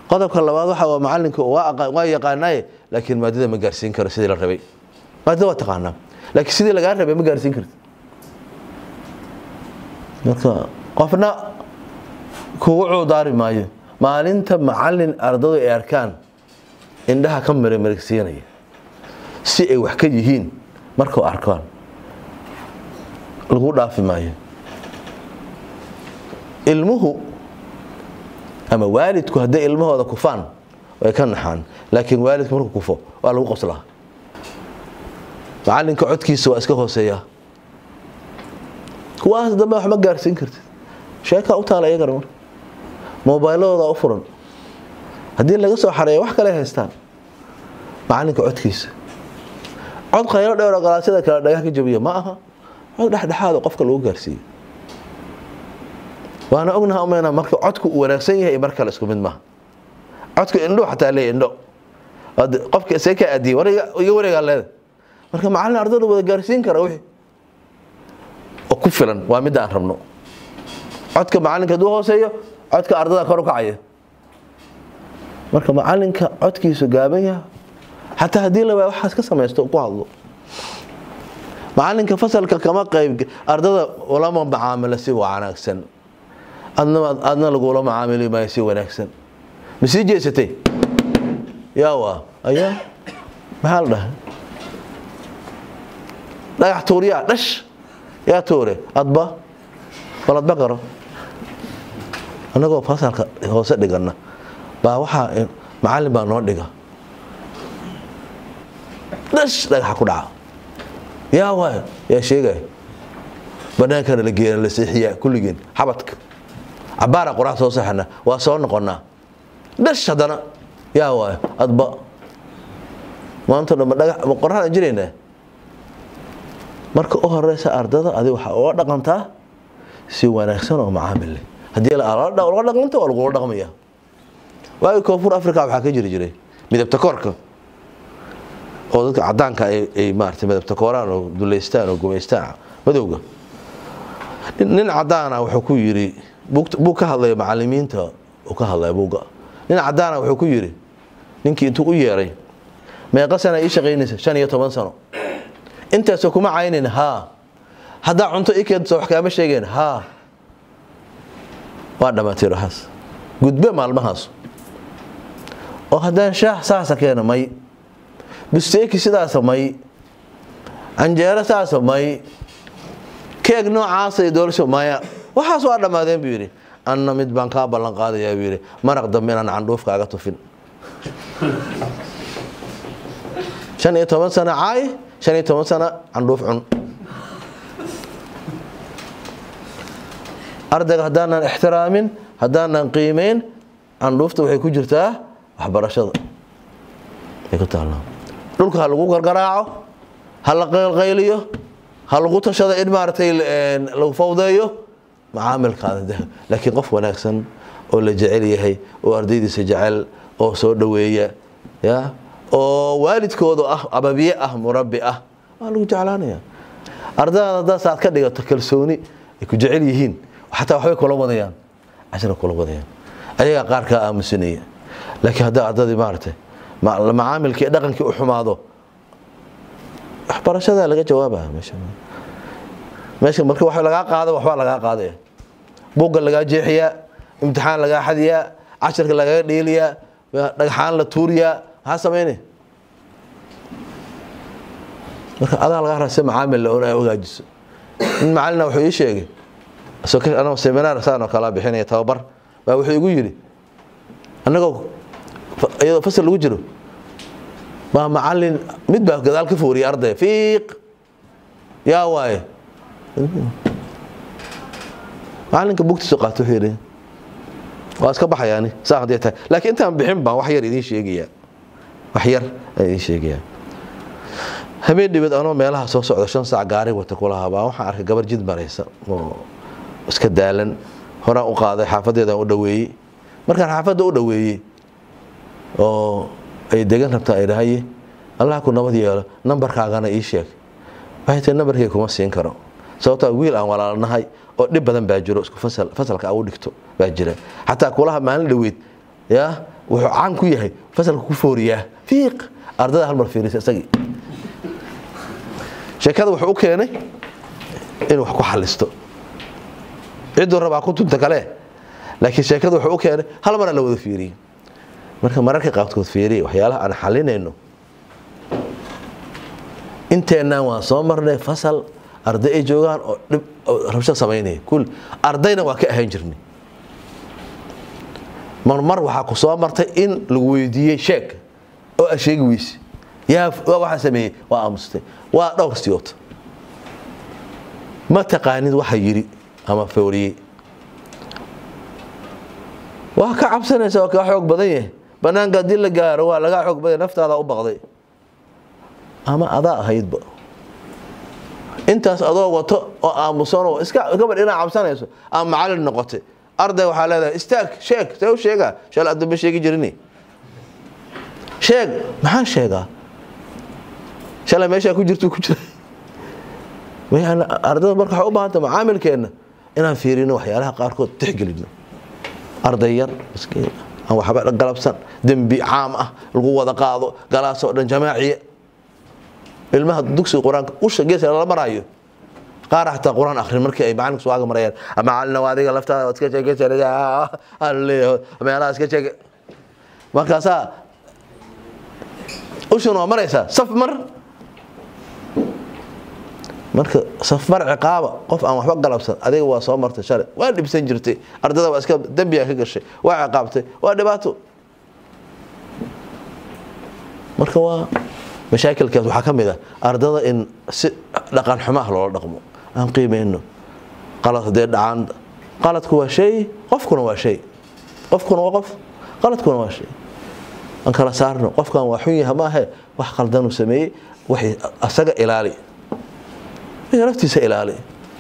qodobka labaad waxa waa macalinka waa yaqaanaaye laakiin maadada ma gaarsiin karo sidii la rabay maadada waa taqaanaa laakiin sidii lagaa rabay ma gaarsiin karti marka qofna kugu cuudaari maayo maalinta macalin ardadu ay arkaan indhaha ka marmarigsiinaya si ay wax ka yihiin markuu arkaan lagu dhaafi maayo ilmuhu ama waalidku hadday ilmahooda kufaan way ka naxaan laakiin waalidku markuu kufo waa lagu qoslaa macalinka codkiisa waa iska hooseeyaa kuwaas dambe wax ma gaarsiin kartid sheekaa u taala iyagana marka mobayladooda u furan haddii laga soo xareeyo wax kale haystaan macalinka codkiisa cod khaylo dheer oo galaasyada kale dhagax ka jabiya ma aha cod dhexdhexaada qofka lagu gaarsiiyo waana ognaha umayna marka codku uu wanaagsan yahay mar kale isku mid maaha codku indho xataa leeya indho qofka see ka aadiyay war iga wareegaa leeda marka macallin ardada wada gaarsiin kara wixii oo ku filan waa midda aan rabno codka macalinka hadduu hooseeyo codka ardada kor u kacaya marka macalinka codkiisu gaaban yaha xataa haddii la waaya waxaas ka samaysto ku hadlo macalinka fasalka kama qayb ardada ulama macaamilo si wanaagsan adna lagula macaamili maayo si wanaagsan ma sii jeesatay yaa waa ayaa maxaa la dhahay dhagax tuuryaa dhash yaa tuure adba waladba qaro annagoo fasalka hoose dhigana baa waxaa macallin baa noo dhiga dhash dhagaxa ku dhaca yaa waay yaa sheegay banaankana la geena la seexiyaa kulligeen xabadka cabaara qorax soo saxana waa soo noqonaa dhash haddana yaa waay adba maanta dhanba dhagax ma qoraxdaan jiraynaa marka u horeysa ardada adi waxaa uga dhaqantaa si wanaagsan oo macaamil leh haddii laga dhaqanta waa lagula dhaqmaya waagi koonfur africa waxaa ka jiri jiray midabta koorka oo dadka cadaanka ay maarata midabta kooraan oo duleystaan oo gumaystaan madowga nin cadaana wuxuu ku yiri buu ka hadlaya macalimiinta uu ka hadlaya buuga nin cadaana wuxuu ku yiri ninkii intuu u yeeray meeqa sana ii shaqaynaysa shan iyo toban sano intaasoo kuma caynin haa haddaa cunto i keento wax kaama sheegeen haa waa dhammaatay waxaas gudbe maalmahaas oo haddaan shaah saasa keena may busteeki sidaasa may canjeero saasa may keeg noocaasa doolasho maya waxaas waa dhammaadeen buu yidhi anna mid baan kaa ballan qaadayaa buu yidhi maraq dambe inaan candhuuf kaaga tufin shan iyo toban sano caay shan iyo toban sano candhuuf cun ardayga haddaanan ixtiraamin haddaanan qiimeyn candhuufta waxay ku jirtaa waxbarashada ay ku taallaa dhulka ha lagu gargaraaco ha la qaylqayliyo ha lagu tashado in maaragtay lagu fawdeeyo macaamilkaada laakiin qof wanaagsan oo la jecel yahay oo ardaydiisa jecel oo soo dhoweeya ya oo waalidkooda ah ababiye ah murabbi ah waa lagu jeclaanaya ardayda haddaas aad ka dhigato kalsooni ay ku jecel yihiin xataa waxbay kula wadayaan cashira kula wadayaan ayagaa qaar kaa aamusinaya laakiin haddaa ardadii maaragtay macaamilkii iyo dhaqankii u xumaado waxbarashadaa laga jawaabaya meesha meesha marka wax lagaa qaado waxbaa lagaa qaadaya buugga lagaa jeexiyaa imtixaan lagaa xadiyaa cashirka lagaga dheeliyaa dhagxaan la tuuriyaa maxaa samayne marka adaa lagaa rasa macaamil la ogaajiso in macalina wuxuu ii sheegay anagoo seminaar saan oo kalaa bixinaya tababar baa wuxuu igu yidhi annagoo iyadoo fasal lagu jiro baa macalin mid baa gadaal ka fooriyay arday fiiq yaa waaye macalinka bugtiisu qaato wuxuu yidhi waa iska baxayaani saa hadday tahay laakiin intaan bixin baan wax yar idiin sheegayaa wax yar aan idiin sheegayaa habeen dhibad anoo meelaha soo socda shan saac gaari wata kulahaa baa waxaan arkay gabar jid maraysa oo iska daalan horaan u qaaday xaafadeedaan u dhaweeyey markaan xaafadda u dhaweeyey oo ay degan rabtaa ay dhahaye allah ku nabad yeelo nambarkaagana ii sheeg waxay tahay nambarkay kuma siin karo sababtaa wiil aan walaalnahay oo dhib badan baa jiro isku fasal fasalka au dhigto baa jira xataa kulaha maalin dhaweyd ya wuxuu caan ku yahay fasalka ku fooriyaa fiiq ardada hal mar fiirisa isagii sheekada wuxuu u keenay inuu wax ku xalisto cidduu rabaa ku tunta kale laakiin sheekada wuxuu u keenay hal mara la wada fiiriyey marka mararka qaabkood fiiriya waxyaalaha aan xalinayno inteennaan waan soo marnay fasal arday ay joogaan oo dhib rabsho samaynaya kul ardayna waa ka ahaan jirnay marmar waxaa ku soo martay in lagu weydiiyey sheeg oo a sheegi weyse yaa waxaa sameeyey waa aamustay waa dhowr siyoota ma taqaanid waxa yidhi ama fooriyey waa ka cabsanaysa waa kaa xoog badan yahay banaanka haddii la gaaro waa lagaa xoog badan naftaada u baqday ama adaa ahaydba intaas adoo wato oo aamusanoo iska gabadh inaa cabsanayso ama macallin noqotay arday waxaa leedahay istaag sheeg see u sheegaa shal adamba sheegi jirini sheeg maxaan sheegaa shalay meeshaa ku jirtu ku jira ardada marka waxay u baahanta macaamilkeenna inaan fiirino waxyaalaha qaarkood tixgelino arday yar miskiin aan waxba galabsan dembi caam ah lagu wada qaado galaasoo dhan jamaaciya ilmaha dugsiga qur-aanka usha geeska lala maraayo qaar xataa qur-aan akhrin markii ay macalinka suwaaga marayaan macalina waa adiga laftaada waad iska sheegaysaa meelaha iska sheege markaasaa ushuna waa maraysaa saf mar marka safmar ciqaaba qof aan waxba galabsan adiga waa soo martay shalay waa dhibsan jirtay ardada waa iska dembiga ka gashay waa ciqaabtay waa dhibaato marka waa mashaakilkaas waxaa ka mid ah ardada in si dhaqan xumo ah loola dhaqmo aan qiimeyno qalad haddee dhacaan qaladku waa shay qofkuna waa shay qofkuna waa qof qaladkuna waa shay aan kala saarno qofkan waa xun yaha maahe wax qaldanuu sameeyey waxay asaga ilaali naftiisa ilaali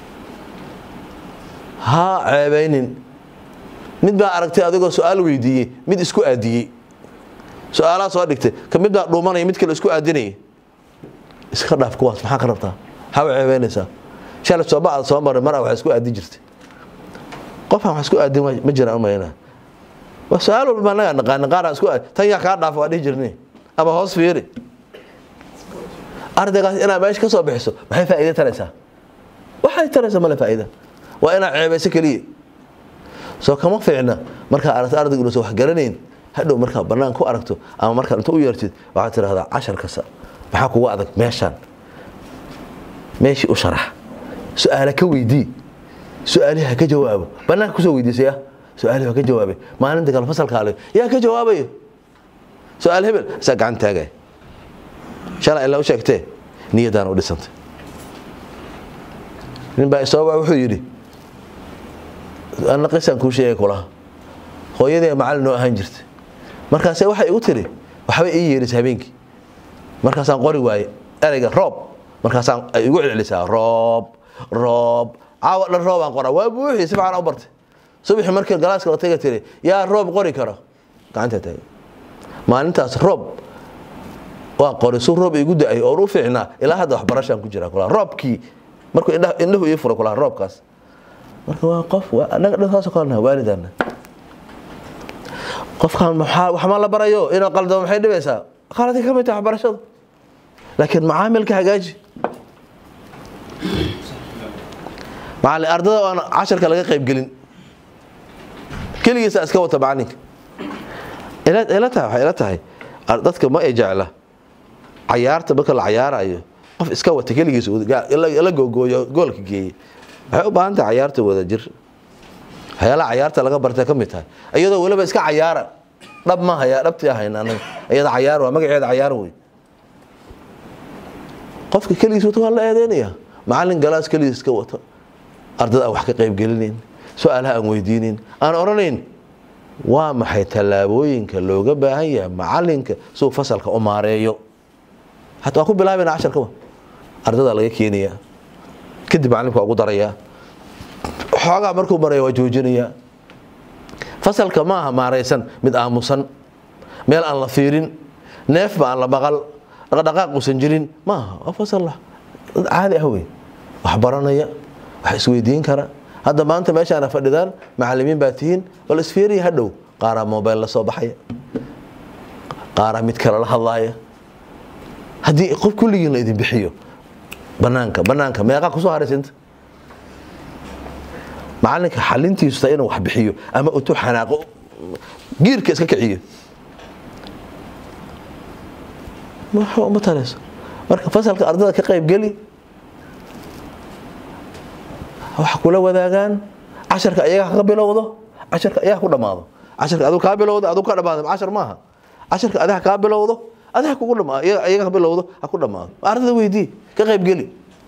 ha ceebaynin mid baa aragtay adigoo su-aal weydiiyey mid isku aadiyey su-aalaha soo dhigtay ka mid baa dhuumanaya mid kale isku aadinaya iska dhaaf kuwaas maxaa ka rabtaa haba ceebeynaysaa shalay sooba aad soo maray mar wax isku aadin jirtay qofaan wax isku aadin ma jiraan umaynaa waa su-aal walba anagaa naqaana qaaraan isku aad tan yaa kaa dhaafa waa dhihi jirnay ama hoos fiiri ardaygaas inaad meesha ka soo bixiso maxay faa'iida taraysaa waxay taraysaa male faa'iida waa inaad ceebayso keliya soo kama fiicna markaa aragto ardayga inuusan wax garanayn hadhow markaa bannaan ku aragto ama markaa inta u yeertid waxaad tidhahdaa cashar kasta maxaa kugu adag meeshaan meeshii u sharax su-aale ka weydii su-aalihi ha ka jawaabo bannaanka kusoo weydiisaya su-aalihi ha ka jawaabay maalinta kale fasalkaale yaa ka jawaabayo su-aal hebel isaa gacan taagaya shalay ilaa u sheegtee niyadaan u dhisantay nin baa isooba wuxuu yidhi anna qisaan kuu sheegay kulaha hooyadee macallin noo ahaan jirtay markaase waxay igu tiri waxbay ii yeedhisa habeenkii markaasaan qori waaye ereyga roob markaasaan ay igu celcelisaa roob roob caawa dhan roobaan qoraa waa buuxii si fiican u bartay subaxii markii galaaska la taga tiri yaa roob qori karo gacantaa taagay maalintaas roob waa qori su roob igu da-ay oon u fiicnaa ilaa hadda waxbarashaan ku jira kulaha roobkii markuu indhahu ii fura kulaha roobkaas marka waa qof anaga dhan saasoo kale naha waalidana qofkan maxaa wax ma la barayo inuu qaldamo maxay dhibaysaa qaladii ka mid tahay waxbarashada laakiin macaamilka hagaaji macallin ardada aan casharka laga qayb gelin keligiisa iska wata macalinka ila tahay waxay ila tahay dadka ma ay jecla cayaarta marka la cayaarayo qof iska wata keligiisa la googooyo goolka geeye waxay u baahan tahay cayaarta wada jir waxyaalaha cayaarta laga bartay ka mid tahay iyadoo weliba iska cayaara dhab ma haya dhabtii ahayn anaga iyada cayaar waa magaceeda cayaar wey qofka keligiis wata waa la eedeynaya macallin galaas keligiis iska wata ardada aan wax ka qayb gelinayn su-aalaha aan weydiinayn aan odhanayn waa maxay tallaabooyinka looga baahan yahay macalinka siuu fasalka u maareeyo hataa waa ku bilaabana casharkaba ardadaa laga keenayaa kadib macalimka waa ugu darayaa xoogaa markuu maraya waa joojinayaa fasalka ma aha maaraysan mid aamusan meel aan la fiirin neefba aan la maqal dhaqdhaqaaq uusan jirin ma aha waa fasal dad caadi ah wey wax baranaya wax isweydiin kara hadda maanta meeshaana fadhidaan macalimiin baa tihiin oo la isfiiriya hadhow qaaraa mobile la soo baxaya qaaraa mid kale la hadlaaya haddii qof kulligiin la idin bixiyo banaanka banaanka meeqaa kusoo haraysinta macalinka xalintiisu taa inuu wax bixiyo ama utu xanaaqo giirka iska kiciyo waxba uma tarayso marka fasalka ardada ka qayb geli waxa kula wadaagaan casharka ayaga ka bilowdo casharka ayaga ku dhamaado casharka aduu kaa bilowdo aduu ka dhamaado cashar maaha casharka adaha kaa bilowdo adaha kugu dhamaado ayaga ka bilowdo ha ku dhamaado ardada weydii ka qayb geli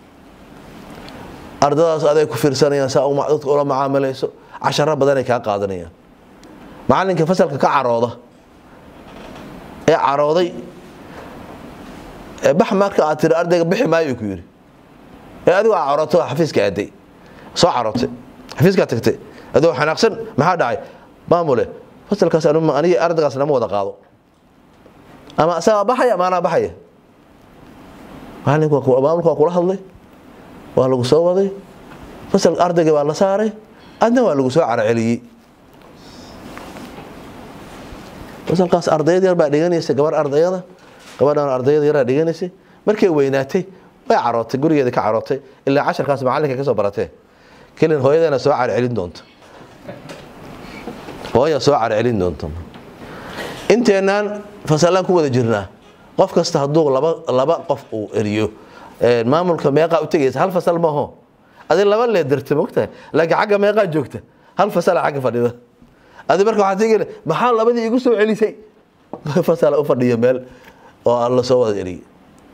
ardadaas aday ku fiirsanayaan saa dadka ula macaamilayso casharo badanay kaa qaadanayaan macalinka fasalka ka carooda ee carooday ee bax marka aad tiri ardayga bixi maayo ku yidhi ee adigu aa carooto xafiiska aaday soo carootay xafiiskaa tagtay adoo xanaaqsan maxaa dhacay maamule fasalkaas aniga ardaygaas nama wada qaado ama asagaa baxaya ama anaa baxaya maamulka waa kula hadlay waa lagu soo waday fasalka ardayga baa la saaray adna waa lagu soo caraceliyey fasalkaas ardayad yar baa dhiganaysay gabar ardayada gabadhan ardayada yaraa dhiganaysay markay weynaatay way carootay gurigeeda ka carootay ilaa casharkaas macalinka ka soo baratee kelin hooyadeena soo carcelin doonto hooya soo carcelin doonto inteenaan fasalaan ku wada jirnaa qof kasta hadduu laba laba qof uu eriyo maamulka meeqaa u tegaysa hal fasal maaho adi laba leedarta mogtahay laakiin xagga meeqaa joogta hal fasala xagga fadhida adi marka waxaad tegi maxaa labadii igu soo celisay fasala u fadhiya meel oo aan la soo wada eriyay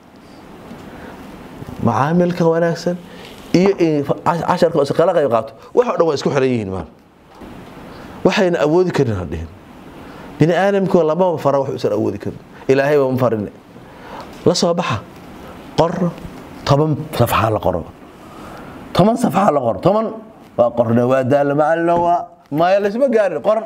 macaamilka wanaagsan iyo casharka iskala qayb qaato wax o dhan waa isku xiran yihiin maal waxayna awoodi karin hadhihin bini aadamkoo lama fara wax usan awoodi karin ilaahay baa ma farin la soo baxa qor toban safxaa la qoro toban safxaa la qoro toban waa qorne waa daalla macalina waa maya laysma gaarin qor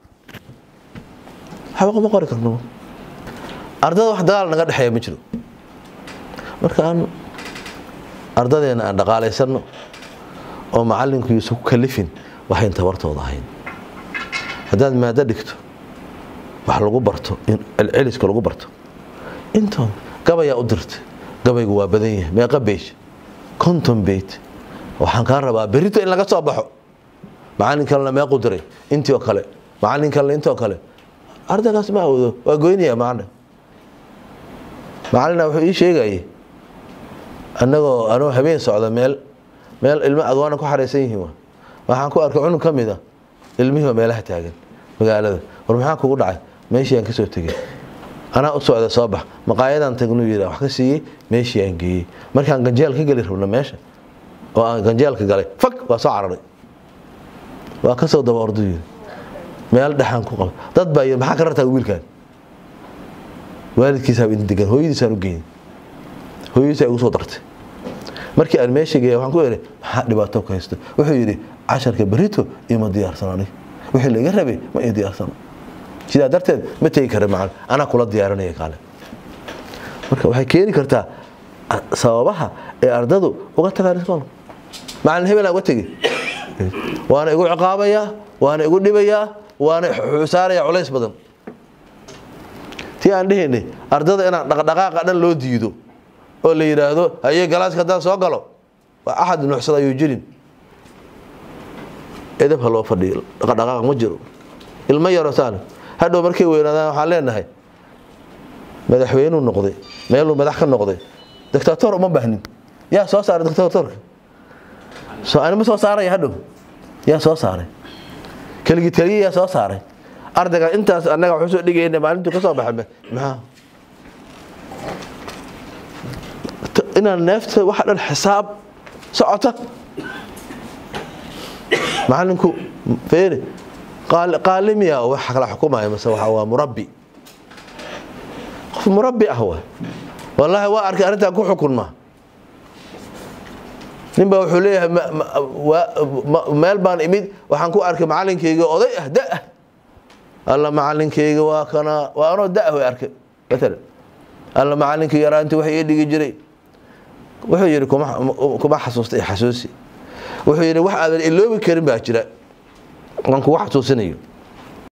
waxba kuma qori karno ardada wax dagaal naga dhexeeya ma jiro marka aan ardadeena aan dhaqaalaysanno oo macalinku yuusan ku kalifin waxayn tabartooda ahayn haddaad maado dhigto wax lagu barto celceliska lagu barto intoon gabayaa u dirtay gabaygu waa badan yahay meeqa beej konton beyt waxaan kaa rabaa berito in laga soo baxo macalin kalena meequ diray intii oo kale macalin kalena intii oo kale ardaygaas ma awoodo waa goynaya macalin macalina wuxuu ii sheegayay annagoo anoo habeen socda meel meel ilmo adwaana ku xaraysan yihiin waxaan ku arkay cunug ka mid a ilmihii oo meelaha taagan magaalada war maxaa kugu dhacay meeshii aan ka soo tegey anaa u socda soo bax maqaayadaan tagnuu yidhi wax ka siiyey meeshii aan geeyey markaan ganjeel ka geli rabno meesha oo aan ganjeelka galay fag waa soo cararay waa ka soo daba ordu yidhi meel dhexaan ku qaba dad baa yidhi maxaa ka rartaa wiilkaan waalidkiisaaba inta degan hooyadiisaan u geeyey hooyadiisaa igu soo dartay markii aan meesha geeya waxaan ku idhi maxaa dhibaato ka haysto wuxuu yidhi casharka berito ima diyaarsan anig wixii laiga rabay ma ii diyaarsano sidaa darteed ma tegi kara macal anaa kula diyaarinaya kaale marka waxay keeni kartaa sababaha ee ardadu uga tagaan iskoolka macalin hebel aan uga tegi waana igu ciqaabayaa waana igu dhibayaa waana saaraya culays badan tii aan dhehaynay ardada inaan dhaqdhaqaaqa dhan loo diido oo la yidhaahdo haye galaaska haddaan soo galo waa axad nuuxsada ayuu jirin edab ha loo fadhiyo dhaqdhaqaaq ma jiro ilmo yaro saan hadhow markay weynaadaan waxaan leenahay madaxweynuu noqday meeluu madax ka noqday dictator uma baahnin yaa soo saaray dictatorka soo anima soo saaraya hadhow yaa soo saaray keligii taliye yaa soo saaray ardayga intaas annaga waxu soo dhigayna maalintuu ka soo baxay maxaa inaan neefta waxa dhan xisaab socota macalinku feeri qaalimiya waxa kala xukumaya mase waxa waa murabbi qof murabbi ah waay wallaahi waa arkay arrintan ku xukunma nin baa wuxuu leeyahay meel baan imid waxaan ku arkay macalinkayga oday ah da ah alla macalinkayga waa kana waa anoo da way arkay maalan alla macalinkii yaraantii wax ii dhigi jiray wuxuu yidhi kuma xasuusta xasuusi wuxuu yidhi wax aadan iloobi karin baa jira aan kugu xasuusinayo